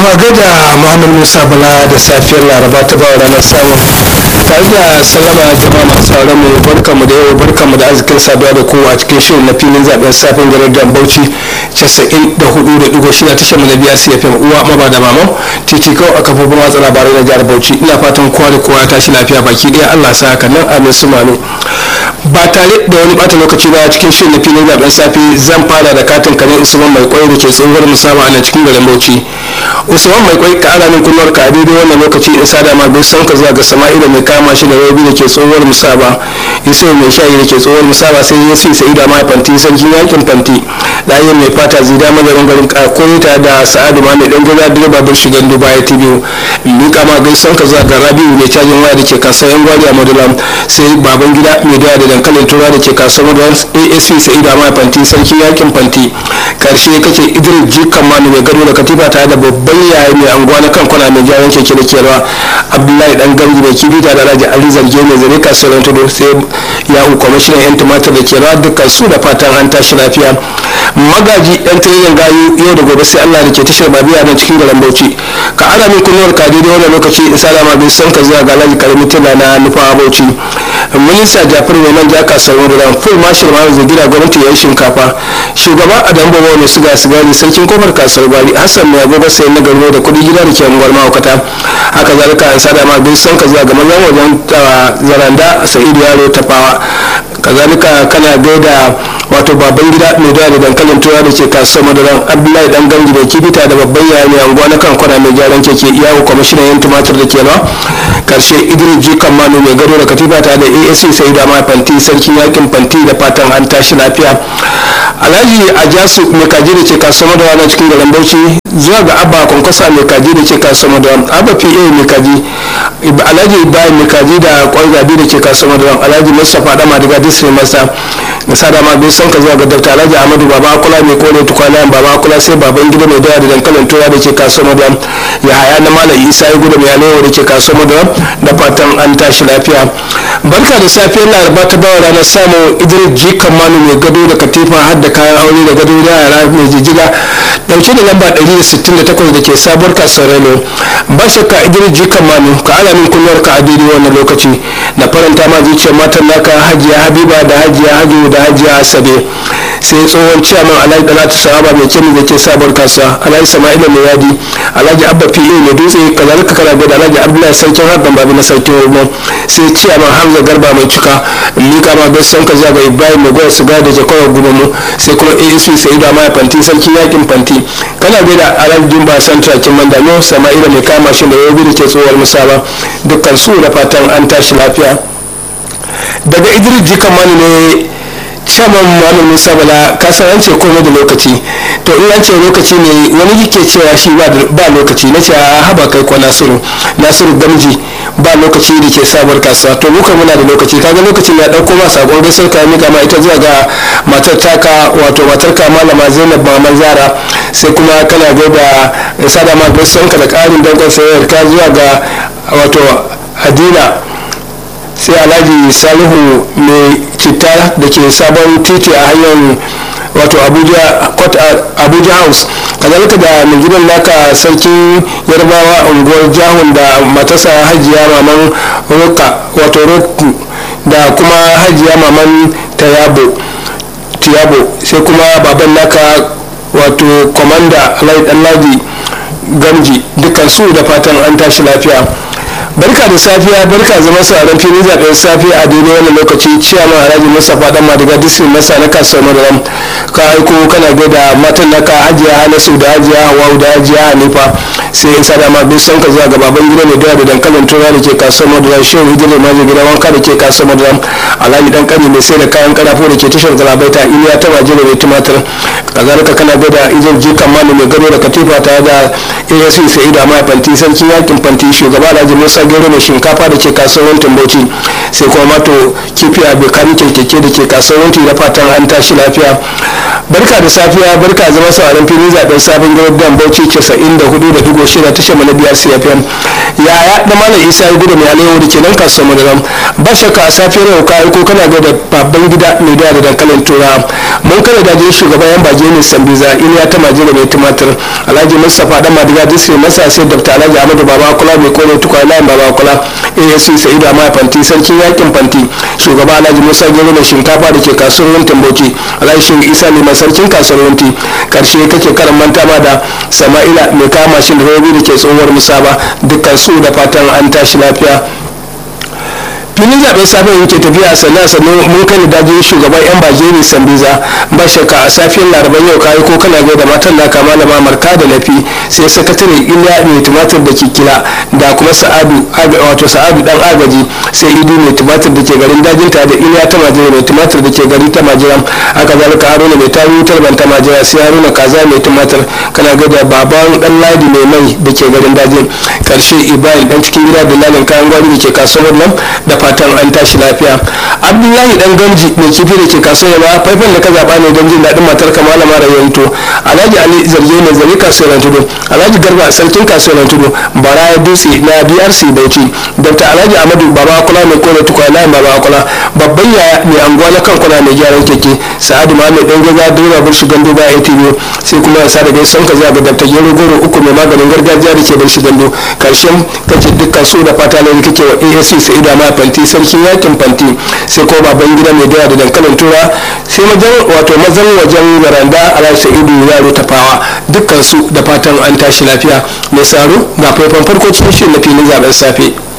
a gaida muhammad musa bala da safiyar laraba ta bawa ranar samun tare da sallama jama'a masu sauran mu barka mu da yau barka mu da arzikin saduwa da kowa a cikin shirin na filin zaben safin garin dan bauchi 94.6 tashar mu na biya cfm uwa maba da maman titi kawai a kafofin watsa labarai na jihar bauchi ina fatan kowa da kowa ya tashi lafiya baki daya allah sa haka nan amin su manu ba tare da wani bata lokaci ba cikin shirin na filin zaben safe zan fara da katin kare usman mai kwai da ke tsohuwar musama a cikin garin bauchi usman mai kwai ka ana min kunnuwar ka a daidai wannan lokaci in sada ma bai son ka zuwa ga sama'ila mai kama shi da rabi da ke tsohuwar musaba iso mai shayi da ke tsohuwar musaba sai ya si sai da ma fanti sarkin yakin fanti ɗayan mai fata zida mazarin garin koyota da sa'adu ma mai ɗan gida direba bar shigan dubai ta biyu mika ma gai son ka zuwa ga rabiu mai cajin waya da ke kasuwar yan gwari a madulam sai baban gida mai dawa da dankalin tura da ke kasuwar madulam asp sai da ma fanti sarkin yakin fanti karshe kake idris jikan manu mai gado da katifa tare da babban yayi mai anguwa na kan kwana mai gyaran keke da kewa abdullahi dan gamji mai kibita da alhaji ali zarge mai zare kasuwar tudu sai ya kwamishinan yan tumatir da kewa dukkan su da fatan an tashi lafiya magaji dan tarayyar gayu yau da gobe sai allah da ke tashar babiya nan cikin garin bauchi ka ana min kunnuwar ka daidai wannan lokaci in salama bin son ka zuwa ga alhaji karamin tela na nufa bauchi minista jafar mai nan jaka sauran ruran full marshal ma zai gida gwamnati ya yi shinkafa shugaba adam bawa mai suga sigari sarkin kofar kasuwar gwari hassan mai agogo sai na garno da kudi gida da ke unguwar mahaukata haka zalika an sada ma bin son ka zuwa ga mazan wajen zaranda sa'idu yaro tafawa kazalika kana gaida wato baban gida mai dawa da dankalin tura da ke kasuwar madaran abdullahi dan gangi da kibita da babban yaya mai anguwa na kan kwana mai gyaran keke iyawu kwamishinan yan tumatir da ke ba karshe idris jikan manu mai gado da katifa ta da asc sai da ma fanti sarkin yakin fanti da fatan an tashi lafiya alhaji ajasu mai kaji da ke kasuwar madaran na cikin garin bauchi zuwa ga abba kwankwasa mai kaji da ke kasuwar madaran abba pa mai kaji alhaji ibrahim mai kaji da kwai gabi da ke kasuwar madaran alhaji mustapha dama daga disney masa da sada ma bai son ka zuwa ga dr alhaji ahmadu baba kula mai kone tukwana baba kula sai baban gida mai dawa da dankalin tura da ke kasuwar madam ya haya na malam isa ya gudu mai alewa da ke kasuwar madam da fatan an tashi lafiya barka da safiyar laraba ta bawa ranar samun idris jikan manu mai gado da katifa har da kayan aure da gado da yara mai jijjiga dauke da lamba 168 da ke sabuwar kasuwar reno ba shakka idris jikan manu ka ala min kullum ka a daidai wannan lokaci na faranta ma zuciyar matan naka hajiya habiba da hajiya hajiyu da hajiya asabe sai tsohon ciyaman alhaji dalatu sahaba mai kemi da ke sabuwar kasuwa alhaji sama'ila mai yadi alhaji abba pa mai dutse kazalika kana da alhaji abdullahi sarkin harban babu na sarkin rumo sai ciyaman hamza garba mai cika mika ma gaisuwan ka zuwa ga ibrahim mai gwar siga da jakwar gudumu sai kuma asc sai da mai fanti sarkin yakin fanti kana da alhaji jumba santra kin mandano sama'ila mai kama shi da yobi da ke tsohuwar musaba dukkan su da fatan an tashi lafiya daga idris jikan mani ne shaman muhammad musa bala kasan an ce komai da lokaci to in an ce lokaci ne wani yake cewa shi ba lokaci na ce haba kai ko nasiru nasiru gamji ba lokaci da ke sabuwar kasuwa to muka muna da lokaci kaga lokacin ya dauko ma sakon gaisar ka mika ma ita zuwa ga matar taka wato matar ka malama zainab maman zara sai kuma kana gaida sada ma gaisuwan ka da karin dankon sayar ka zuwa ga wato adina sai alhaji salihu mai citta da ke sabon titi a hanyar wato abuja house kazalika da mai gidan naka sarkin yarbawa unguwar jahun da matasa hajiya maman roka wato roku da kuma hajiya maman tayabo tiyabo sai kuma baban naka wato komanda alhaji ɗanladi gamji dukkan su da fatan an tashi lafiya barka da safiya barka zama sauran filin zaɓen safiya a daidai wannan lokaci ciyama alhaji mustapha dan madiga district masa na kasuwar madaram ka aiko kana gaida matan naka hajiya hanasu da hajiya hawa da hajiya hanifa sai in sada ma bin son ka zuwa ga baban gida mai dawa da dankalin tura da ke kasuwar madaram shehu hijira ma zai gida wanka da ke kasuwar madaram alhaji dan kani mai sai da kayan karafo da ke tashar galabaita iliya ta waje da mai tumatir kazalika kana gaida izin jikan manu mai gado da katifa tare da asc sa'idu amma fanti sarkin yakin fanti shugaba alhaji musa gero mai shinkafa da ke kasuwar bauchi sai kuma mato kifi a bekani keke da ke kasuwar da fatan an tashi lafiya barka da safiya barka zama sauran filin zaben sabon gidan bauchi 94.6 tashar mana biyar cfm yaya da malam isa ya gudu mai alayyau da ke nan kasuwar madaram ba shakka a safiyar yau ka aiko kana ga da babban gida mai da dankalin tura mun kana da jin shugaban yan baje ne sambiza iliya ta majira mai tumatir alhaji mustapha dan madiga disri masa sai dr alhaji ahmadu baba kula mai kone tukwa layin baba kula asc sa'idu amma fanti sarkin yakin fanti shugaba alhaji musa gero mai shinkafa da ke kasuwar yankin bauchi alhaji shehu isa liman sarkin kasuwar yanki karshe kake karan manta ma da sama'ila mai kama shi da da ke tsohuwar musaba dukkan su da fatan an tashi lafiya filin zaben safen yake tafiya sannan sannan mun kai dajin shugaban yan bajeri sambiza ba shakka a safiyar laraban yau kayi ko kana da matan da kama da marka da lafi sai sakatare iliya mai tumatir da ke kila da kuma sa'adu wato sa'adu dan agaji sai idu mai tumatir da ke garin dajin ta da iliya ta majira mai tumatir da ke gari ta majira aka zalika haruna mai tayi wutar ban ta majira sai haruna kaza mai tumatir kana ga da baban dan ladi mai mai da ke garin dajin karshe ibrahim dan cikin gida da lalin kayan gwari da ke kasuwar nan da fatan an tashi lafiya abdullahi dan gamji mai kifi da ke kasuwa ba faifan da ka zaba ne don jin daɗin matar ka malama rayuwanto alhaji ali zarge mai zare kasuwar tudu alhaji garba sarkin kasuwar tudu baraya dutse na drc bauchi dr alhaji amadu baba kula mai kone tukwa layin baba kula babban yaya mai anguwa na kan kula mai gyaran keke sa'adu muhammad dan gaza dora burshi gando ba atv sai kuma ya sa da gaison ka zaga dr gero goro uku mai maganin gargajiya da ke burshi gando karshen kake dukkan su da fata ne kake wa asc sa'idu amma fanti sarkin yakin fanti sai ko baban gida mai dawa da dankalin tura sai majan wato mazan wajen garanda alhaji sa'idu yaro tafawa dukkan su da fatan an tashi lafiya mai tsaro ga faifan farko cikin shirin na filin zaben safe